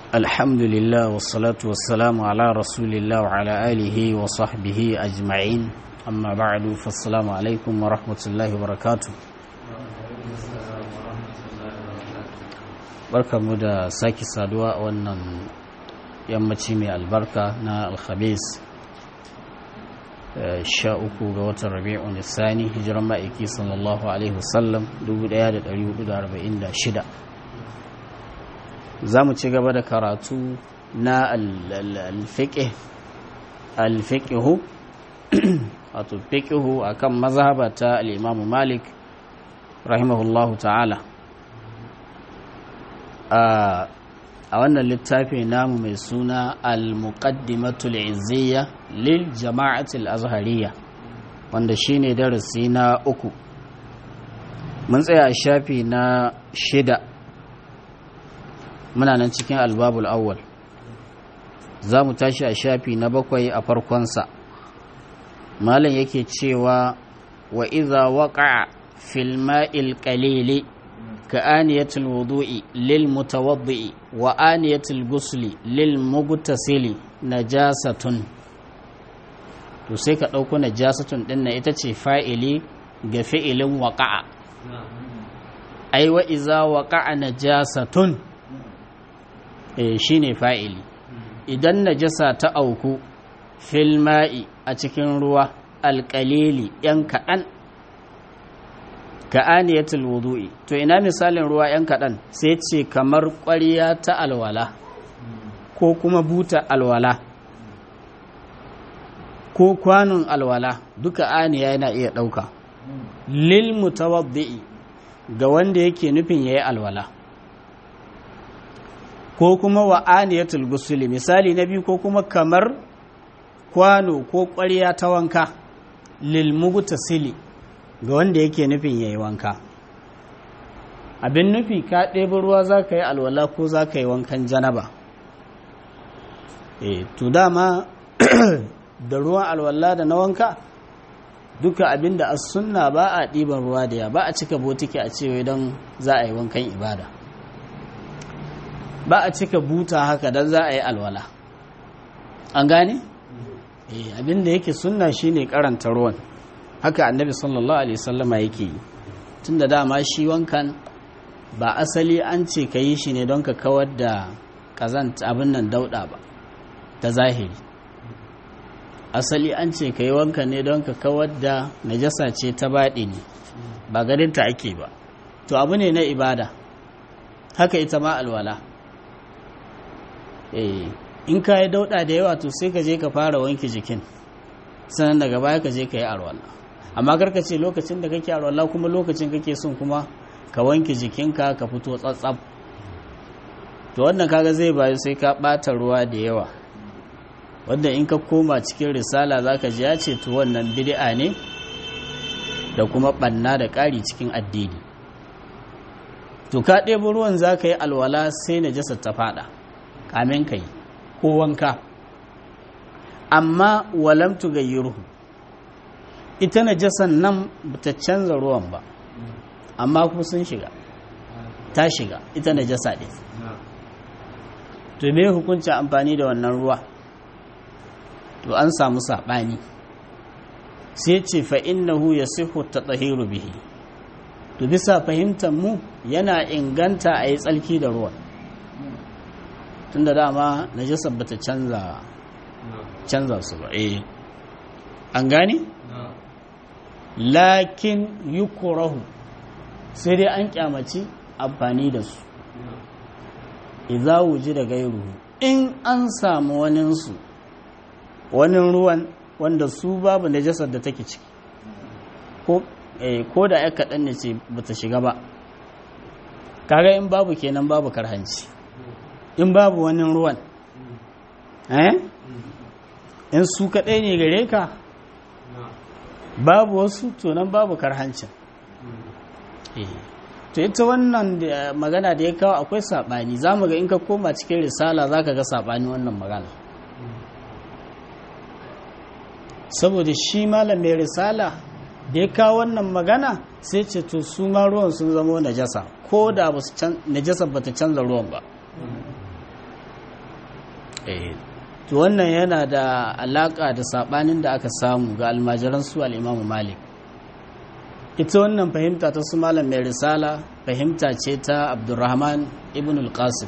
الحمد لله والصلاة والسلام على رسول الله وعلى آله وصحبه أجمعين أما بعد فالسلام عليكم ورحمة الله وبركاته barka mu da sake saduwa a wannan yammaci mai albarka na alhamis sha uku ga watan rabi'un nisani hijiran ma'aiki sallallahu alaihi wasallam 1446 za mu ci gaba da karatu na alfiƙihu wato fiƙihu a kan mazhaba ta al'imamu malik rahimahullahu ta'ala a wannan littafi namu mai suna al-muqaddimatul izziya lil jama'atul azhariya wanda shine darasi na uku mun tsaya a shafi na shida muna nan cikin albabul awwal za mu tashi a shafi na bakwai a farkonsa malam yake cewa wa iza waqa'a fil ma'il qalili كآنية الوضوء للمتوضئ وآنية الغسل للمغتسل نجاسة to sai ka ɗauko najasatun ɗin na ita ce fa'ili ga fi'ilin waƙa'a ai wa iza waƙa'a najasatun e shi ne fa'ili idan najasa ta auku filma'i a cikin ruwa alƙalili ‘yan kaɗan ka aniyatul wudu'i to ina misalin ruwa yan kaɗan sai ce kamar ƙwariya ta alwala ko kuma buta alwala ko kwanon alwala duka aniya yana iya ɗauka lil mutawaddi'i ga wanda yake nufin yayi alwala ko kuma wa aniyatul gusuli misali na biyu ko kuma kamar kwano ko ƙwariya ta wanka lil mugtasili ga wanda yake nufin ya yi wanka abin nufi ka ɗebi ruwa za ka yi alwala ko za ka yi wankan janaba e to dama da ruwan alwala da na wanka duka abin da as sunna ba a ɗiban ruwa da ya ba a cika botiki a cewa don za a yi wankan ibada ba a cika buta haka don za a yi alwala an gane? e abin da yake sunna shine karanta ruwan haka annabi sallallahu alaihi wasallama yake yi tun da dama shi wankan ba asali an ce ka yi shi ne don ka kawar da kazant abin nan dauda ba ta zahiri asali an ce ka yi wankan ne don ka kawar da najasa ce ta baɗi ne ba garinta ake ba to abu ne na ibada haka ita ma alwala in ka yi dauda da yawa to sai ka je ka fara wanke jikin sannan daga baya ka je ka yi alwala amma karka ce lokacin da kake alwala kuma lokacin kake son kuma ka wanke jikinka ka fito tsatsab to wannan kaga zai bayu sai ka bata ruwa da yawa wanda in ka koma cikin risala zaka ji ya ce to wannan bid'a ne da kuma banna da ƙari cikin addini to ka ɗebo ruwan za ka yi alwala sai najasa ta fada kamin ka yi ko wanka amma walam tugayyirhu ita najasan nan ta canza ruwan ba amma kuma sun shiga ta shiga ita najasa ɗin to me hukuncin amfani da wannan ruwa to an samu saɓani sai ce fa innahu ya sihu ta tsahiru bihi to bisa fahimtar mu yana inganta a yi tsalki da ruwan tun da dama najasar ba ta canza canza su ba eh an gane? lakin yukurahu sai dai an kyamaci amfani da su idza wuji da gairu in an samu waninsu wani ruwan wanda su babu najasar da take ciki ko ko da ya kaɗan ne ce ba ta shiga ba kaga in babu kenan babu karhanci in babu wani ruwan eh in su kaɗai ne gare ka babu wasu tunan babu karhancin to ita wannan magana da ya kawo akwai saɓani za mu ga in ka koma cikin risala za ka ga saɓani wannan magana saboda shi malam mai risala da ya kawo wannan magana sai ce to su ma ruwan sun zama najasa ko da najasa ba ta canza ruwan ba to wannan yana da alaka da sabanin da aka samu ga almajiran su al'imamu malik ita wannan fahimta ta su malam mai risala fahimta ce ta abdurrahman ibn al-qasim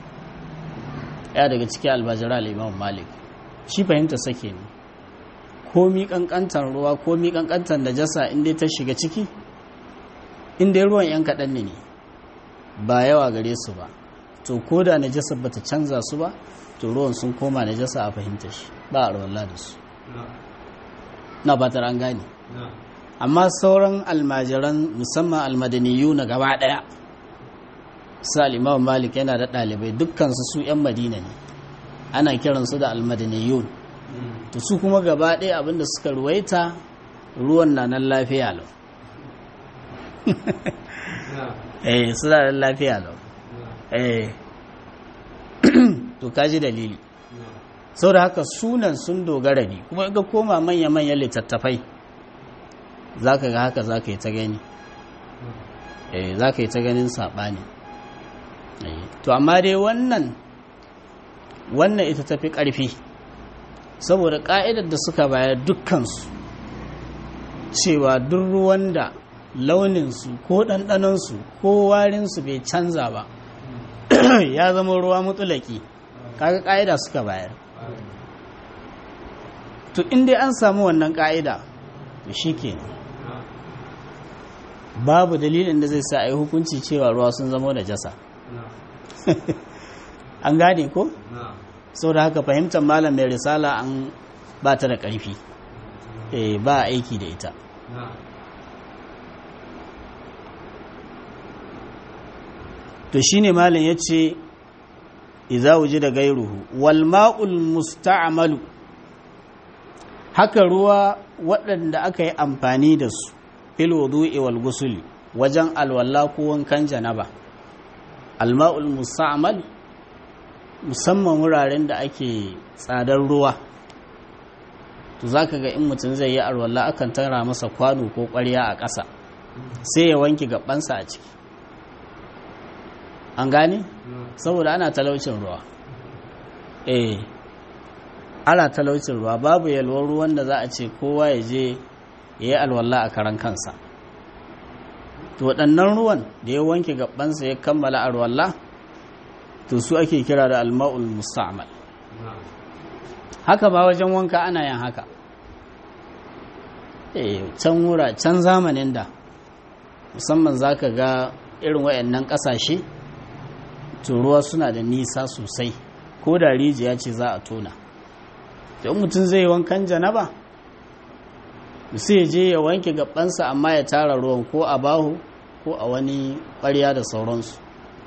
ya daga cikin almajiran al'imamu malik shi fahimta sake ne komi kankantar ruwa komi kankantar najasa inda ta shiga ciki inda ruwan yan kaɗan ne ba yawa gare su ba to ko da najasa ba ta canza su ba to ruwan sun koma najasa a fahimta shi ba a rawar da su na batar an gane amma sauran almajiran musamman almadaniyu na gaba ɗaya sa imam malik yana da ɗalibai dukkansu su 'yan madina ne ana kiransu da almadaniyun to su kuma gaba ɗaya abinda suka ruwaita ruwan na nan lafiya lau eh suna nan lafiya lau eh to kaji dalili sau da haka sunan sun dogara ne kuma in ka koma manya-manyan littattafai za ka ga haka za ka yi ta gani eh za ka yi ta ganin saɓani to amma dai wannan wannan ita tafi ƙarfi saboda ƙa'idar da suka bayar dukkansu cewa duk ruwan da launinsu ko ɗanɗanonsu ko warinsu bai canza ba ya zama ruwa mutulaki kaga ƙa'ida suka bayar to inda an samu wannan ƙa'ida to shi ke babu dalilin da zai sa a yi hukunci cewa ruwa sun zama da jasa an gane ko? sau da haka fahimtar malam mai risala an ba ta da ƙarfi ba aiki da ita to shine malam ya ce iza wuji da gairuhu wal ma'ul musta'malu haka ruwa waɗanda aka yi amfani da su fil wudu'i wal gusuli wajen alwala ko wankan janaba al ma'ul musta'mal musamman wuraren da ake tsadar ruwa to zaka ga in mutum zai yi alwala akan tara masa kwano ko ƙwarya a ƙasa sai ya wanke gabansa a ciki an gane saboda ana talaucin ruwa eh ana talaucin ruwa babu yalwar ruwan da za a ce kowa ya je ya yi alwala a karan kansa to waɗannan ruwan da ya wanke gabansa ya kammala alwala to su ake kira da alma'ul musta'mal haka ba wajen wanka ana yin haka eh can wura can zamanin da musamman zaka ga irin wayannan ƙasashe to ruwa suna da nisa sosai ko da rijiya ce za a tona to mutum zai wankan janaba sai je ya wanke gabansa amma ya tara ruwan ko a bahu ko a wani ƙwarya da sauransu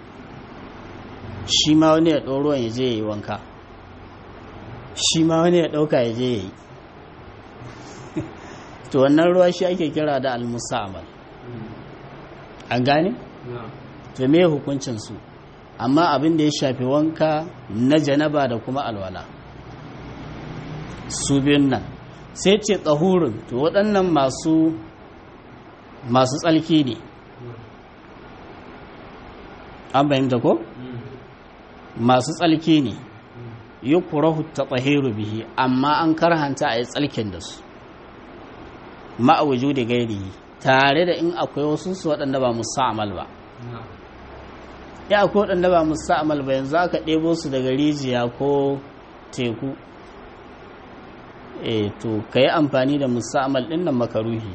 shi ma wani ya ɗau ruwan ya je ya yi wanka shi ma wani ya ɗauka ya je ya yi to wannan ruwa shi ake kira da almusa'amal an gane? to me hukuncinsu amma abin da ya shafi wanka na janaba da kuma alwala su biyun nan sai ce tsahurin to waɗannan masu masu tsalki ne an fahimta ko? masu tsalki ne yi kurahu ta tsahiru bihi amma an karhanta a yi tsalkin da su ma'awuju da gairi tare da in akwai wasu su waɗanda ba musa'amal ba ya akwai waɗanda ba musa'amal ba yanzu aka ɗebo su daga rijiya ko teku e to ka yi amfani da musa'amal ɗin nan makaruhi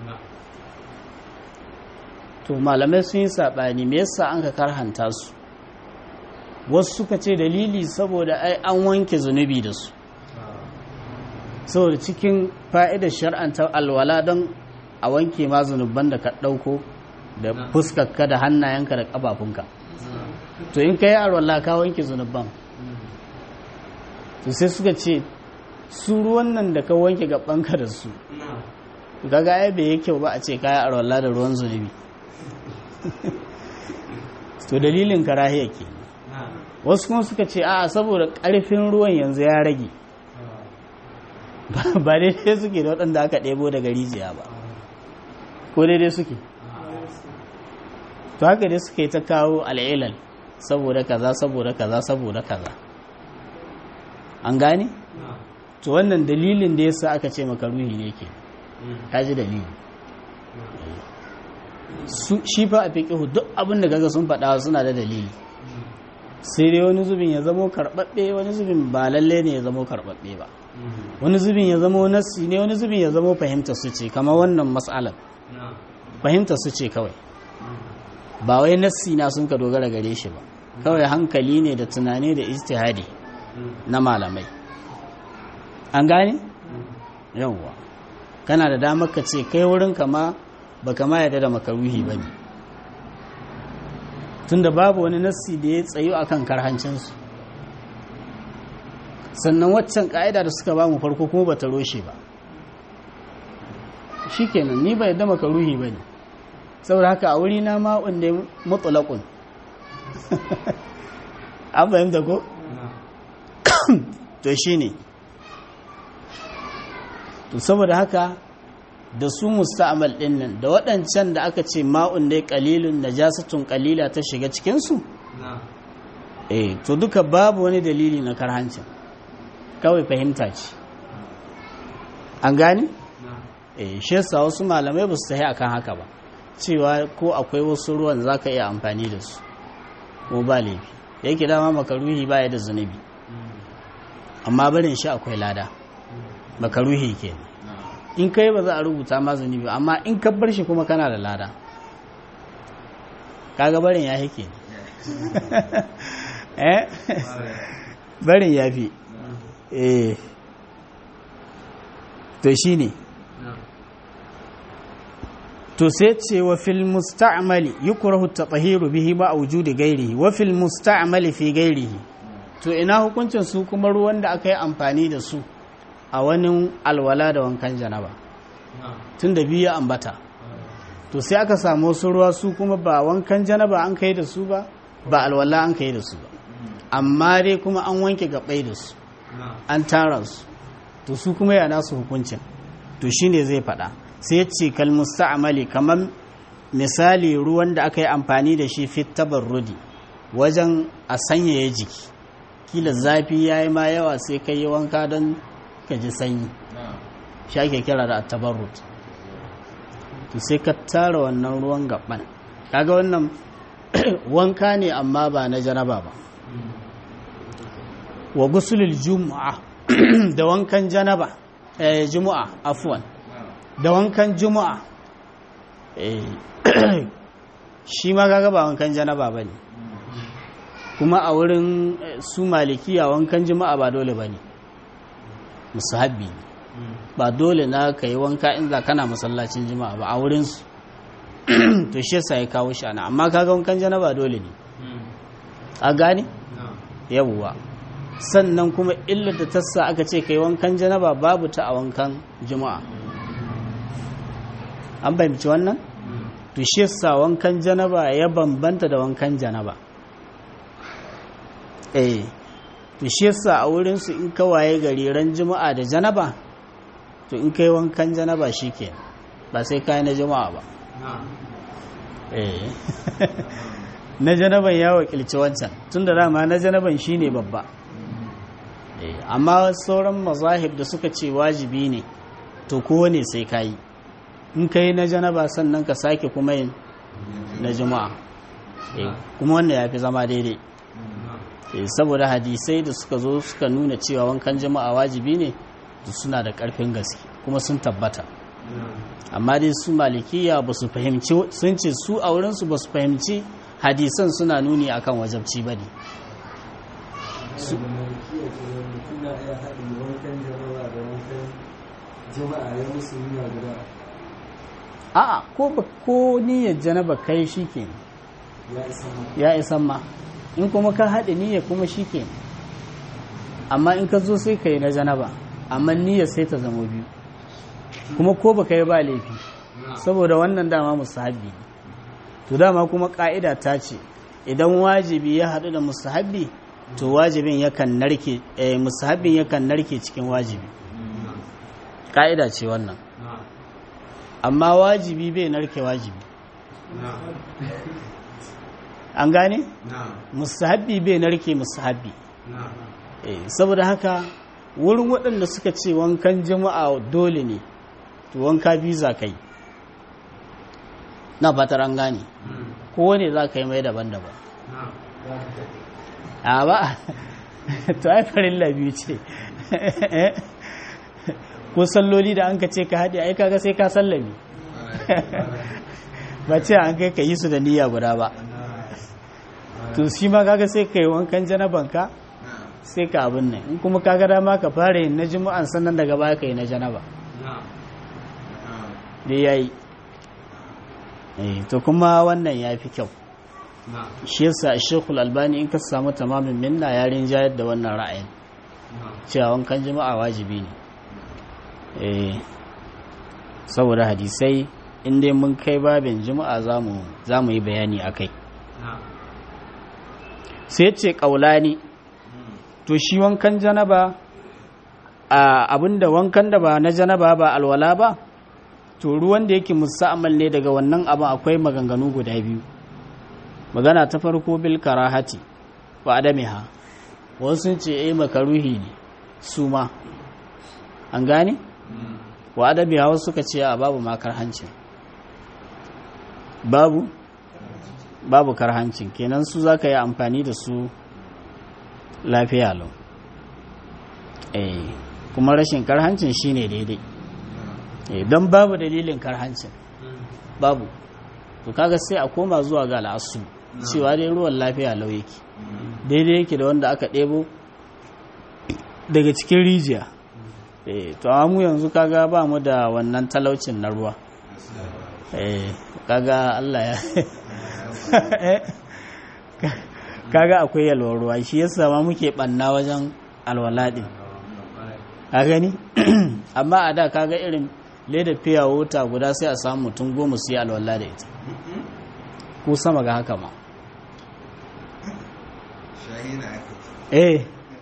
to malamai sun yi saɓani me yasa an ka karhanta su wasu suka ce dalili saboda ai an wanke zunubi da su saboda cikin fa'idar shar'anta alwala don a wanke ma zunuban da ka ɗauko da fuskarka da hannayenka da ƙafafunka to in ka yi alwala ka wanke zunuban to sai suka ce su ruwan nan da ka wanke gabanka da su gaga ai bai yi kyau ba a ce ka yi alwala da ruwan zunubi to dalilin karahiya ke wasu kuma suka ce a saboda ƙarfin ruwan yanzu ya rage ba daidai suke da waɗanda aka ɗebo daga rijiya ba ko daidai suke to haka dai suke ta kawo al'ilal saboda kaza saboda kaza saboda kaza an gane to wannan dalilin da yasa aka ce makaruhi ne ke ka ji dalili shi fa a fiƙihu duk abin da gaga sun faɗa suna da dalili sai dai wani zubin ya zamo karɓaɓɓe wani zubin ba lalle ne ya zamo karɓaɓɓe ba wani zubin ya zamo nassi ne wani zubin ya zamo fahimta su ce kamar wannan matsalar fahimta su ce kawai ba wai nassi na sun ka dogara gare shi ba kawai hankali ne da tunani da istihadi na malamai an gane yawwa kana da damar ka ce kai wurin kama ba kama yadda da makaruhi ba ne tunda babu wani nassi da ya tsayo akan karhancinsu sannan waccan ka'ida da suka ba mu farko kuma ba ta roshe ba shi kenan ni ba yadda makaruhi ba ne saboda haka a wuri na ma'un da mutulakun an fahimta ko? to shi ne to saboda haka da su musta'amal din nan da waɗancan da aka ce ma'un dai qalilun najasatun qalila ta shiga cikin su eh to duka babu wani dalili na karhancin kawai fahimta ce an gane eh shi yasa wasu malamai ba su tafi akan haka ba cewa ko akwai wasu ruwan zaka iya amfani da su ko ba laifi yake dama makaruhi baya da zunubi amma barin shi akwai lada makaruhi kenan in kai ba za a rubuta ma zunubi amma in ka bar shi kuma kana da lada kaga barin ya hike eh barin ya fi eh to shine to sai ce wa fil musta'mali yukrahu at-tahiru bihi ma wujudi ghairihi wa fil musta'mali fi ghairihi to ina hukuncin su kuma ruwan da aka yi amfani da su a wani alwala da wankan janaba tun da biyu ambata to sai aka samu wasu ruwa su kuma ba wankan janaba an kai da su ba ba alwala an kai da su ba amma dai kuma an wanke gabai da su an tara su to su kuma ya nasu hukuncin to shine zai faɗa sai ce kal musta'mali kamar misali ruwan da aka yi amfani da shi fit tabarrudi wajen a sanyaya jiki kila zafi ya yi ma yawa sai kai yi wanka don ka ji sanyi shi ake kira da tabarrut to sai ka tara wannan ruwan gaban kaga wannan wanka ne amma ba na janaba ba wa gusulul jumu'a da wankan janaba eh jumu'a afwan da wankan jumu'a eh shi ma kaga ba wankan janaba bane kuma a wurin su malikiya wankan jumu'a ba dole bane musahabbi ba dole na ka yi wanka in za kana masallacin jima'a ba a wurinsu to shi yasa ya kawo shi ana amma kaga wankan janaba dole ne a gane yawwa sannan kuma illar da tassa aka ce kai wankan janaba babu ta a wankan jima'a an fahimci wannan to shi yasa wankan janaba ya bambanta da wankan janaba eh to shi yasa a wurin su in kawaye gari ran juma'a da janaba to in kai wankan janaba shike ba sai kai na juma'a ba eh na janaban ya wakilci wancan tunda dama na janaban shine babba eh amma sauran mazahib da suka ce wajibi ne to kowane sai kai in kai na janaba sannan ka sake kuma yin na juma'a eh kuma wannan yafi zama daidai saboda hadisai da suka zo suka nuna cewa wankan jama'a wajibi ne suna da ƙarfin gaske kuma sun tabbata amma dai su malikiya ba su fahimci sun ce su a wurinsu ba su fahimci hadisan suna nuni akan wajabci ba ne a'a ko ba ko niyyar janaba kai shi ke ya isan ma in kuma ka haɗe niyya kuma shi ke amma in ka zo sai ka yi na janaba amma niyya sai ta zama biyu kuma ko ba ka yi ba laifi saboda wannan dama musahabi to dama kuma ƙa'ida ta ce idan wajibi ya haɗu da musahabi to wajibin yakan narke eh, musahabin yakan narke cikin wajibi ƙa'ida ce wannan amma wajibi bai narke wajibi an gane? musahabi bai narke musahabi saboda haka wurin waɗanda suka ce wankan jama'a dole ne to wanka biyu za ka yi na fatar an gane kowane za ka yi mai daban-daban a ba to ai farilla biyu ce ko salloli da an ka ce ka haɗe ai kaga sai ka sallami ba ce an kai ka yi su da niyya guda ba to shi ma kaga sai ka yi wankan janabanka sai ka abin nan in kuma kaga dama ka fara yin na juma'an sannan daga baya ka yi na janaba da ya yi to kuma wannan ya fi kyau shi yasa shekul albani in ka samu tamamin minna ya rinjayar da wannan ra'ayin cewa wankan jima'a wajibi ne saboda hadisai inda mun kai babin jima'a za mu yi bayani a kai sai ce ƙaulani to shi wankan janaba a abinda wankan da ba na janaba ba alwala ba to ruwan da yake musa'amal ne daga wannan abin akwai maganganu guda biyu magana ta farko bil karahati wa adamiha wasu sun ce eh makaruhi ne su ma an gane wa adamiha wasu suka ce a babu ma karhancin babu babu karhancin kenan su za ka yi amfani da su lafiya lau eh kuma rashin karhancin shine daidai eh don babu dalilin karhancin babu to kaga sai a koma zuwa ga al'asu cewa dai ruwan lafiya lau yake daidai yake da wanda aka ɗebo daga cikin rijiya eh to amma mu yanzu kaga ba mu da wannan talaucin na ruwa eh kaga Allah ya kaga akwai yalwar ruwa shi yasa ma muke banna wajen alwala din a gani amma a da kaga irin leda fiya wuta guda sai a samu mutum goma su yi alwala da ita ko sama ga haka ma eh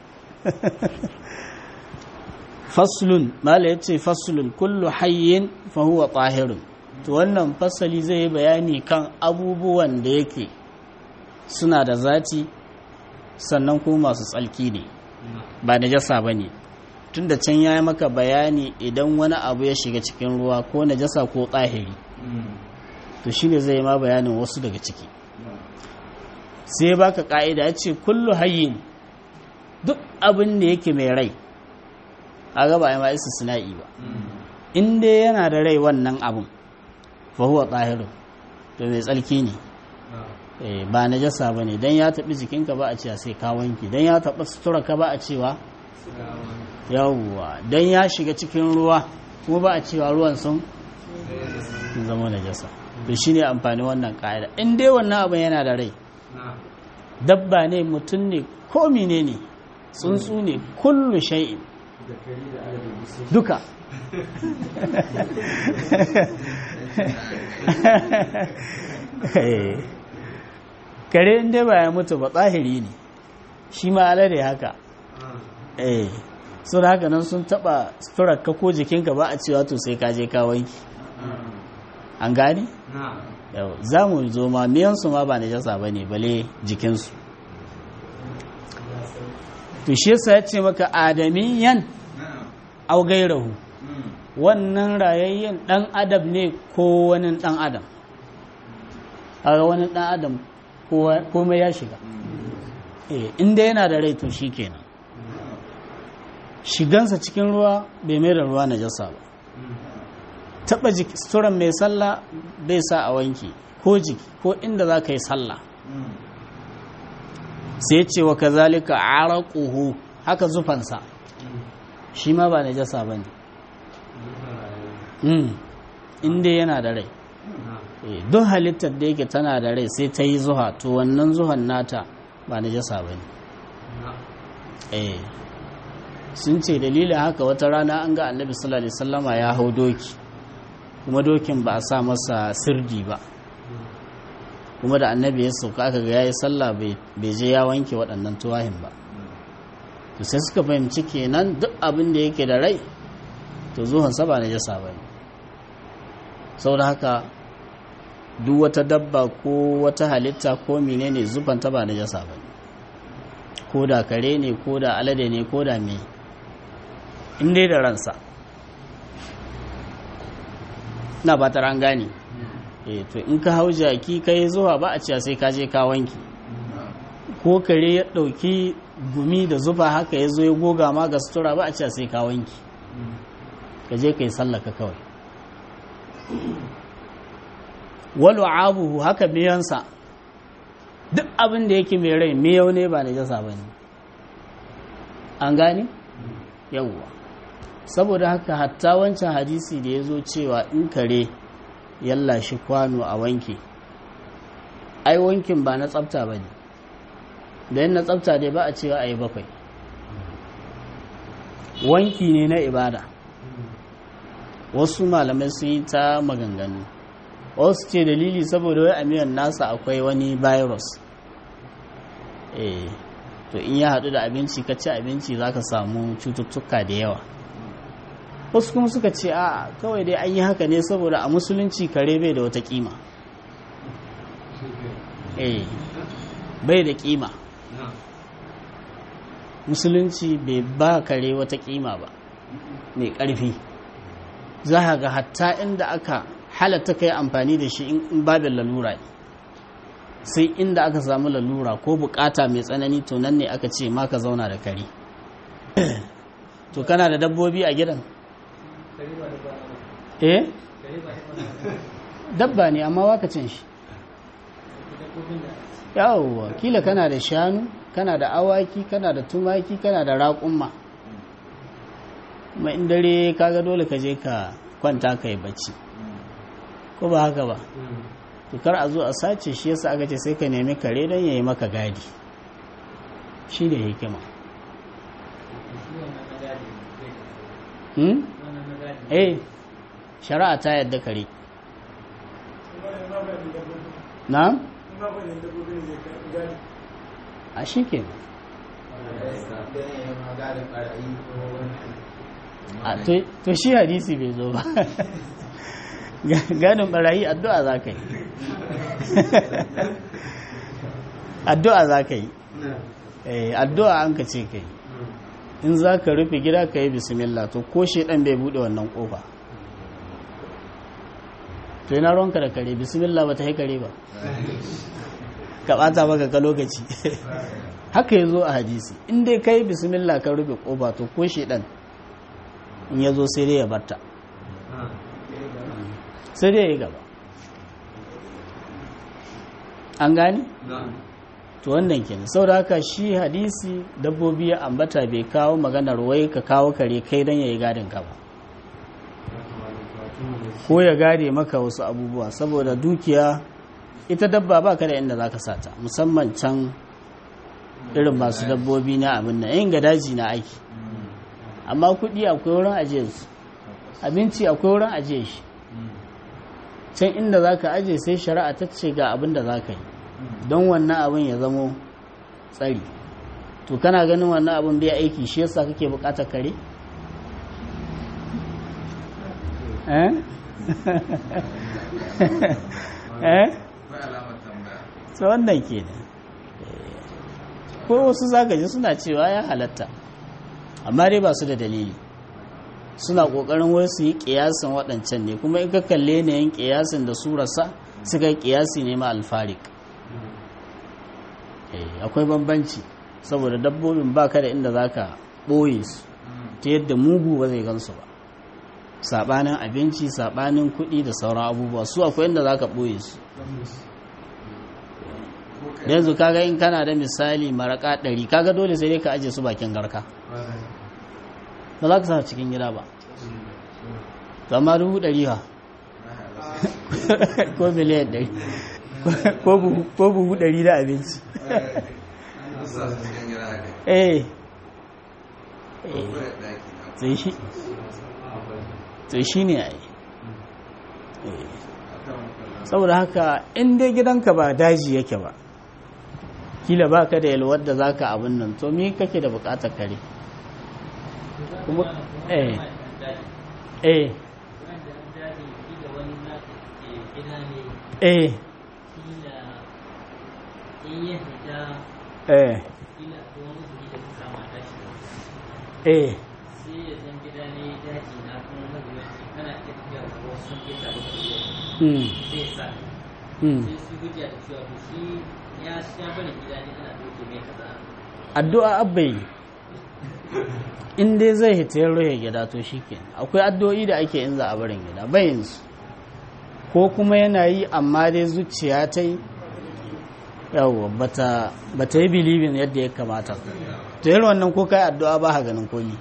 faslun mala ya ce faslun kullu hayyin fahuwa tahirun to wannan fasali zai yi bayani kan abubuwan da yake suna da zati sannan kuma masu tsalki ne ba najasa ba ne tun da can ya yi maka bayani idan wani abu ya shiga cikin ruwa ko najasa ko tsahiri to shi ne zai ma bayanin wasu daga ciki sai baka ka'ida ya ce kullu hayyin duk abin da yake mai rai a gaba ya ma isa sina'i ba in dai yana da rai wannan abin fahuwa tsahiru to mai tsalki ne ba na jasa ba ne don ya taɓi jikinka ba a cewa sai ka wanki don ya taɓa suturarka ba a cewa yawwa don ya shiga cikin ruwa kuma ba a cewa ruwan sun zama na jasa to shi ne amfani wannan ƙa'ida in dai wannan abin yana da rai dabba ne mutum ne ko mine ne tsuntsu ne kullu shay'in duka kare inda ba ya mutu ba tsahiri ne shi ma alade haka eh so da haka nan sun taba ka ko jikinka ba a cewa to sai ka je ka wanki an gane? yau za mu zo ma miyansu ma ba najasa ba ne bale jikinsu to shi yasa ya ce maka adamiyan au gairahu wannan rayayyen dan adam ne ko wani dan adam a wani dan adam komai ya shiga inda yana da rai to shi kenan shigansa cikin ruwa bai mai da ruwa na jasa ba taɓa suturan mai sallah bai sa a wanki ko jiki ko inda za ka yi sallah sai ce wa ka zalika araquhu haka zufansa shi ma ba na jasa ba ne inda yana da rai don halittar da yake tana da rai sai ta yi zuha to wannan zuhan nata ba na jasa ba ne sun ce dalilin haka wata rana an ga annabi sallallahu alaihi wasallama ya hau doki kuma dokin ba a sa masa sirdi ba kuma da annabi ya sauka aka ga yayi sallah bai je ya wanke waɗannan tuwahin ba to sai suka fahimci kenan duk abin da yake da rai to zuhansa ba na jasa ba ne saboda haka duk wata dabba ko wata halitta ko menene zubanta ba na jasa ba ko da kare ne ko da alade ne ko da me in dai da ransa na ba ta ran gane eh to in ka hau jaki ka yi zuwa ba a cewa sai ka je ka wanki ko kare ya ɗauki gumi da zuba haka ya zo ya goga ma ga sutura ba a cewa sai ka wanki ka je ka yi sallaka kawai walu abuhu haka miyansa duk abin da yake mai rai miyau ne ba najasa ba ne an gane yawwa saboda haka hatta wancan hadisi da ya zo cewa in kare yalla shi kwano a wanke ai wankin ba na tsafta ba ne da yin na tsafta dai ba a cewa a yi bakwai wanki ne na ibada wasu malamai sun yi ta maganganu wasu ce dalili saboda wai amiyan nasa akwai wani virus eh to in ya haɗu da abinci ka ci abinci za ka samu cututtuka da yawa wasu kuma suka ce a kawai dai an yi haka ne saboda a musulunci kare bai da wata kima eh bai da kima musulunci bai ba kare wata kima ba mai ƙarfi za ga hatta inda aka halatta ka yi amfani da shi in babin lalura ne sai inda aka samu lalura ko bukata mai tsanani to nan ne aka ce ma ka zauna da kare to kana da dabbobi a gidan eh dabba ne amma waka cin shi yawwa kila kana da shanu kana da awaki kana da tumaki kana da raƙumma mai dare kaga dole ka je ka kwanta ka yi bacci ko ba haka ba to kar a zo a sace shi yasa aka ce sai ka nemi kare don ya yi maka gadi shi ne hikima hmm? eh shari'a ta yadda kare na? a shi ke to shi hadisi bai zo ba ganin barayi addu'a za ka yi addu'a za ka yi addu'a an ka ce ka yi in za ka rufe gida ka yi bismillah to ko shaidan bai bude wannan kofa to yana ronka da kare bismillah ba ta kare ba ka bata maka ka lokaci haka ya zo a hadisi in dai ka yi bismillah ka rufe kofa to ko shaidan in ya zo sai dai ya barta sai dai ya gaba an gani? to wannan kenan sau da haka shi hadisi dabbobi ya ambata bai kawo maganar wai ka kawo kare kai don ya yi gadin ka ba ko ya gade maka wasu abubuwa saboda dukiya ita dabba ba ka da inda za ka sata musamman can irin masu dabbobi na abin nan yin daji na aiki amma kuɗi akwai wurin ajiye su abinci akwai wurin ajiye shi can inda za ka ajiye sai shari'a ta ce ga abin da za ka yi don wannan abin ya zamo tsari to kana ganin wannan abin bai aiki shi yasa kake bukatar kare eh eh so wannan ke ne ko wasu zagaji suna cewa ya halatta amma dai ba su da dalili suna kokarin wai su yi kiyasin waɗancan ne kuma in ka kalle ne yin kiyasin da surarsa suka yi kiyasi ne ma alfarik akwai bambanci saboda dabbobin baka da inda zaka ɓoye su ta yadda mugu ba zai gansu ba saɓanin abinci saɓanin kuɗi da sauran abubuwa su akwai inda zaka ɓoye su yanzu kaga in kana da misali maraka ɗari kaga dole sai dai ka aje su bakin garka ba za ka sa cikin gida ba zama dubu ɗari ha ko miliyan ɗari ko buhu ɗari da abinci eh to shi ne a yi saboda haka in dai gidanka ba daji yake ba kila ba ka da yalwar da za ka abin nan to mi kake da bukatar kare kuma eh eh eh eh eh sai ya san gida ne daji na kuma mazuwanci kana iya tafiya da wasu sun keta da su mm zai sa mm sai su hujja da cewa to shi ya sha bane gida ne ana doke mai kaza addu'a abbai in dai zai hita ya rohe gida to shike akwai addu'o'i da ake in za a barin gida bayin su ko kuma yana yi amma dai zuciya ta yi yawo bata bata yi bilibin yadda ya kamata to yi wannan ko kai addu'a ba ha ganin komi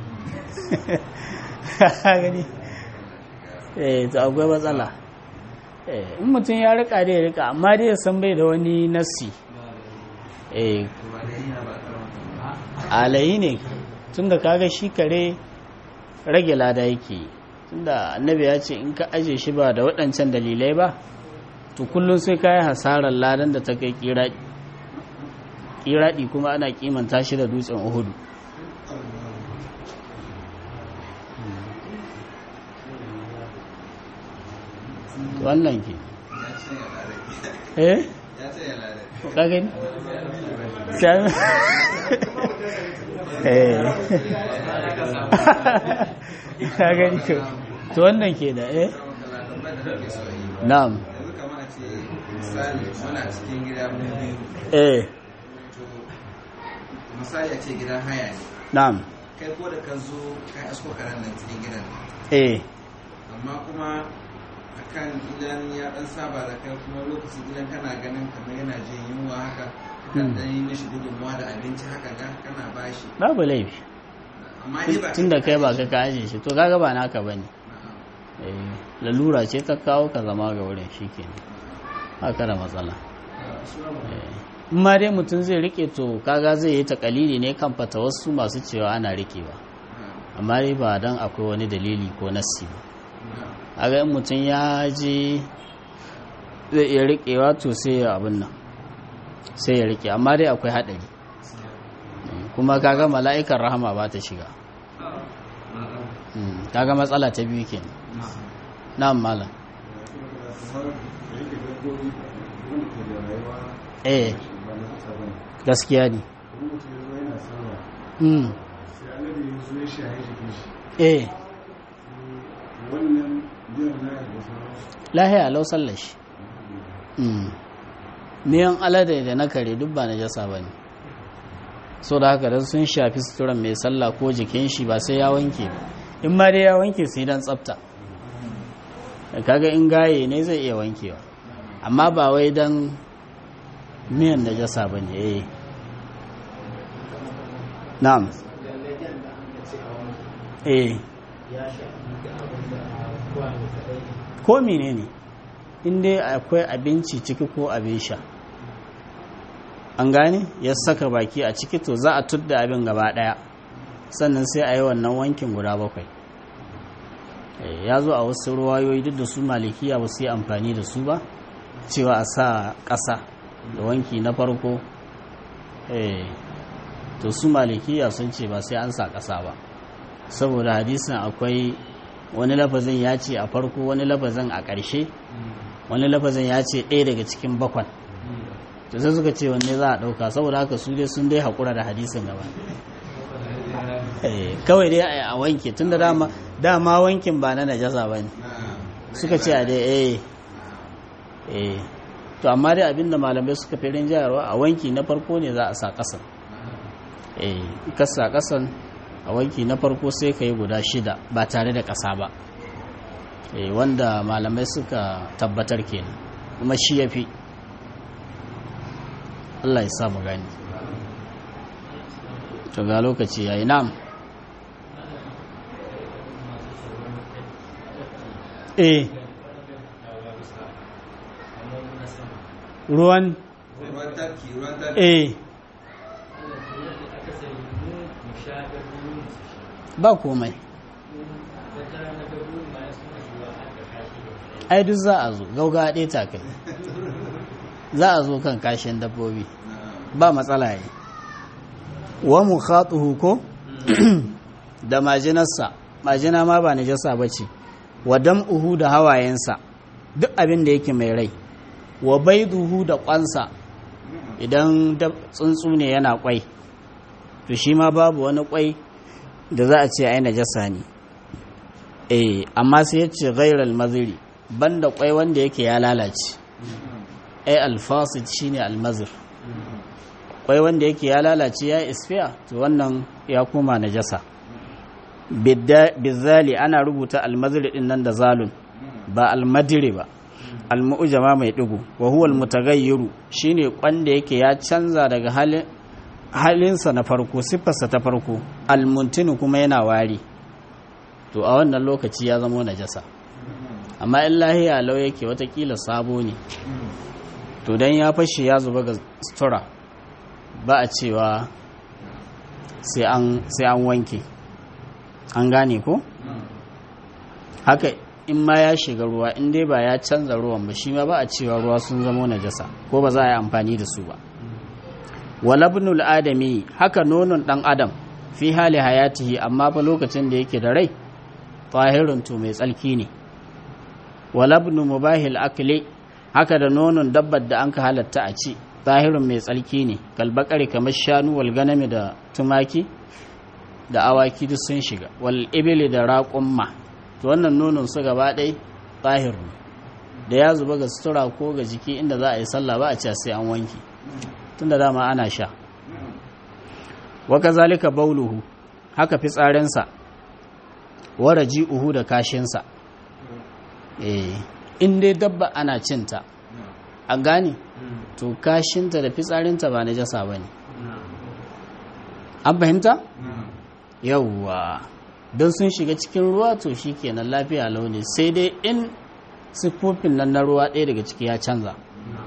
Ha gani eh to akwai matsala eh in mutum ya rika dai ya rika amma dai ya san bai da wani nassi eh alayi ne tunda kaga shi kare rage lada yake yi. tunda annabi ya ce in ka aje shi ba da waɗancan dalilai ba to kullum sai ka yi hasarar ladan da ta kai kiraɗi kiraɗi kuma ana kimanta shi da dutsen uhudu wannan ke eh ka gani Sai- eh ka gani to to wannan ke da eh na'am yanzu kamar a ce misali muna cikin gida mun biyu eh to misali a ce gidan haya ne na'am kai ko da ka zo ka asko karen nan cikin gidan eh amma kuma akan idan ya dan saba da kai kuma lokacin idan kana ganin kamar yana jin yunwa haka kan Hmm. dan yi mishi gudunmuwa da abinci haka ga kana bashi babu laifi amma dai ba tun da kai ba ka kaje shi to kaga ba naka bane eh lalura ce ta kawo ka zama ga wurin shikenan haka da matsala Eh, in ma dai mutum zai rike to kaga zai yi takalili ne kan fata wasu masu cewa ana rikewa amma dai ba dan akwai wani dalili ko nassi ba a ga in mutum ya je zai iya rikewa to sai ya abin nan sai ya rike amma dai akwai haɗari Mm, kuma kaga mala'ikan rahama ba ta shiga Mm, kaga matsala ta biyu kenan na'am malam eh gaskiya ne Mm, eh lahiya lau sallar shi Mm. miyan alade da na kare duk ba na jasa ba ne so da haka don sun shafi suturan mai sallah ko jikin shi ba sai ya wanke ba in ma dai ya wanke sai dan tsafta Da kaga in gaye ne zai iya wankewa amma ba wai dan miyan da jasa ba ne eh na'am eh ko mene ne in dai akwai abinci ciki ko abin sha an gane ya saka baki a ciki to za a tudda abin gaba daya sannan sai a yi wannan wankin guda bakwai Eh, ya zo a wasu ruwayoyi duk da su malikiya ba su yi amfani da su ba cewa a sa ƙasa da wanki na farko eh, to su malikiya sun ce ba sai an sa ƙasa ba saboda hadisin akwai wani lafazin ya ce a farko wani lafazin a ƙarshe wani lafazin ya ce ɗaya daga cikin bakwan to sai suka ce wanne za a ɗauka saboda haka su dai sun dai haƙura da hadisin gaba Eh, kawai dai a wanke tun da dama dama wankin ba na najasa ba ne suka ce a dai eh eh to amma dai abinda malamai suka fi rinjayarwa a wanki na farko ne za a sa ƙasan eh ka sa ƙasan a wanki na farko sai ka yi guda shida ba tare da ƙasa ba eh wanda malamai suka tabbatar kenan kuma shi ya fi Allah ya sa mu gani to ga lokaci yayi na'am eh ruwan ruwan tarki ruwan tarki eh ba komai ai duk za a zo gauga ɗaya ta kai za a zo kan kashin dabbobi ba matsala yi wa mu ko da majinarsa majina ma ba najasa ba ce wa dam'uhu da hawayensa duk abin da yake mai rai wa baiduhu da kwansa idan dab- tsuntsu ne yana kwai to shi ma babu wani kwai da za a ce ai najasa ne eh amma sai ya ce ghairal maziri banda kwai wanda yake ya lalace ai alfasid shine almazir kwai wanda yake ya lalace ya isfiya to wannan ya koma najasa bizali ana rubuta almazir din nan da zalun ba almadiri ba almu'jama mai digo wa huwa almutaghayyiru shine kwanda yake ya canza daga halin halinsa na farko siffarsa ta farko almuntinu kuma yana wari to a wannan lokaci ya zama najasa amma in lahiya lau yake watakila sabo ne to dan ya fashe ya zuba ga sutura ba a cewa sai an wanke an gane ko haka in ma ya shiga ruwa in dai ba ya canza ruwan ba shi ma ba a cewa ruwa sun zama najasa ko ba za a yi amfani da su ba walabnul adami haka nonon dan adam fi hali hayatihi amma fa lokacin da yake da rai tahirun to mai tsalki ne walabnu mubahil akli haka da nonon dabbar da an ka halatta a ci tahirun mai tsalki ne kalbakari kamar shanu wal ganami da tumaki da awaki duk sun shiga wal ibili da raƙumma to wannan nonon su gaba ɗai tahir ne da ya zuba ga sutura ko ga jiki inda za a yi sallah ba a ci sai an wanke tunda dama ana sha wa kazalika bauluhu haka fitsarinsa wa raji'uhu da kashinsa eh in dai dabba ana cinta an gane to kashinta da fitsarinta ba najasa bane an fahimta yawwa don sun shiga cikin ruwa to shikenan lafiya launi sai dai in siffofin nan na ruwa ɗaya daga ciki ya canza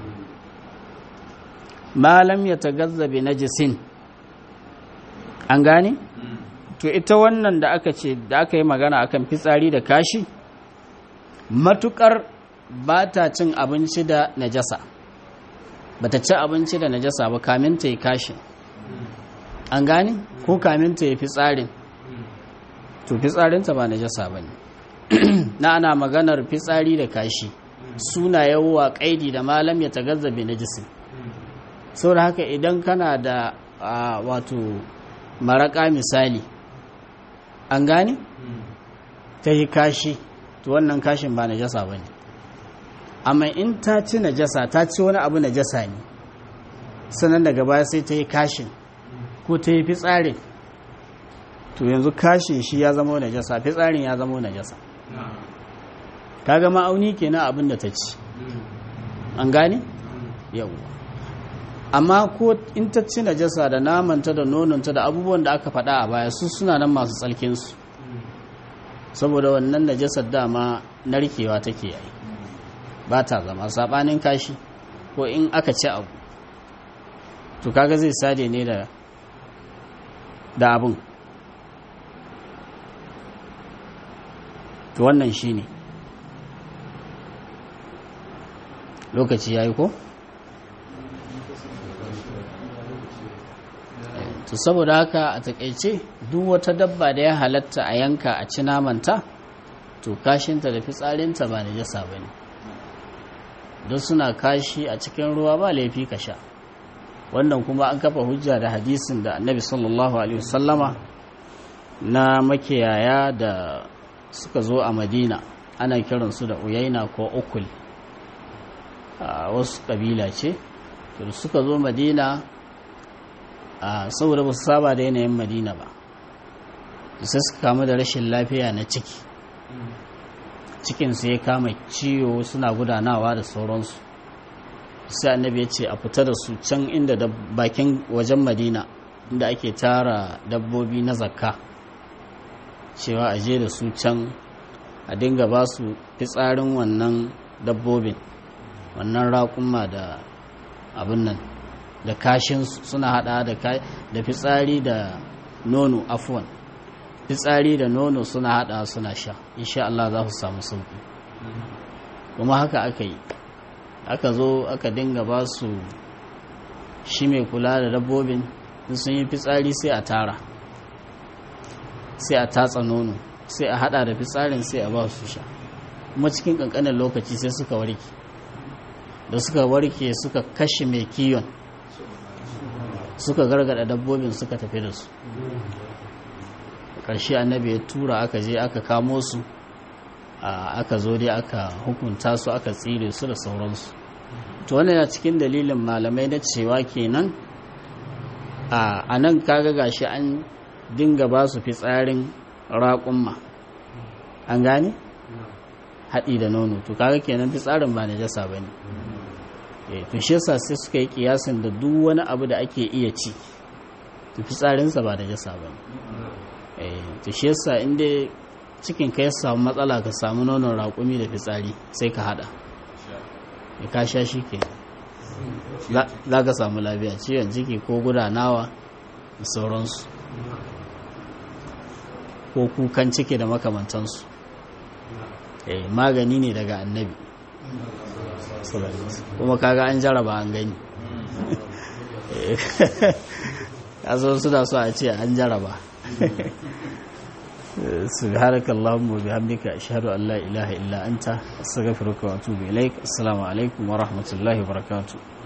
malam ya tagazzabe na jisin an gane? to ita wannan da aka ce da aka yi magana akan fitsari da kashi matukar ba ta cin abinci da najasa ba ta ci abinci da najasa ba kamin ta yi kashi an gane? ko kamin ta yi fitsarin to fitsarinta ba najasa ba ne na ana maganar fitsari da kashi suna yawwa kaidi da malam ya tagazzabe na jisin saboda haka idan kana da wato maraka misali an gane ta yi kashi to wannan kashin ba najasa ba ne amma in ta ci najasa ta ci wani abu najasa ne sannan daga baya sai ta yi kashin ko ta yi fitsarin to yanzu kashin shi ya zama najasa fitsarin ya zama najasa kaga ma'auni kenan abin da ta ci an gane yawwa amma ko in ta ci najasa da namanta da nononta da abubuwan da aka faɗa a baya su suna nan masu tsalkinsu saboda wannan najasar dama narkewa take yi ba ta zama saɓanin kashi ko in aka ci abu to kaga zai sade ne da da abin to wannan shi ne lokaci ya yi ko? to saboda haka a takaice duk wata dabba da ya halatta a yanka a ci namanta to kashinta da fitsarinta ba da jasa ba ne don suna kashi a cikin ruwa ba laifi ka sha wannan kuma an kafa hujja da hadisin da annabi sallallahu alaihi wasallama na makiyaya da suka zo a madina ana kiransu da uyaina ko ukul a wasu kabila ce to suka zo madina saboda ba su saba da yanayin madina ba sai suka kama da rashin lafiya na ciki cikinsu ya kama ciwo suna gudanawa da sauransu sai annabi ya ce a fita da su can inda da bakin wajen madina inda ake tara dabbobi na zakka cewa a je da su can a dinga ba su fitsarin wannan dabbobin wannan raƙuma da abin nan da kashinsu suna hada da fitsari da nono afuwan fitsari da nono suna hada suna sha insha Allah za su samu sauki kuma haka aka yi aka zo aka dinga ba su shi mai kula da dabbobin sun yi fitsari sai a tara sai a tatsa nono sai a hada da fitsarin sai a ba su sha kuma cikin kankanin lokaci sai suka warke da suka warke suka kashe mai kiyon suka gargada dabbobin suka tafi da su ƙarshe annabi ya tura aka je aka kamo su aka zo dai aka hukunta su aka tsire su da sauransu to wannan yana cikin dalilin malamai na cewa kenan a nan kaga gashi an dinga ba su fitsarin raƙumma an gane haɗi da nono to kaga kenan fitsarin ba najasa ba ne to shi yasa sai suka yi kiyasin da duk wani abu da ake iya ci to fitsarinsa ba najasa ba ne to shi yasa inda cikin ka ya samu matsala ka samu nonon raƙumi da fitsari sai ka haɗa ya ka sha shi ke za ka samu lafiya ciwon ciki ko gudanawa da sauransu ko kukan ciki da makamantansu magani ne daga annabi kuma kaga an jaraba an gani kaso suna so a ce an jaraba سبحانك اللهم وبحمدك أشهد أن لا إله إلا أنت أستغفرك وأتوب إليك السلام عليكم ورحمة الله وبركاته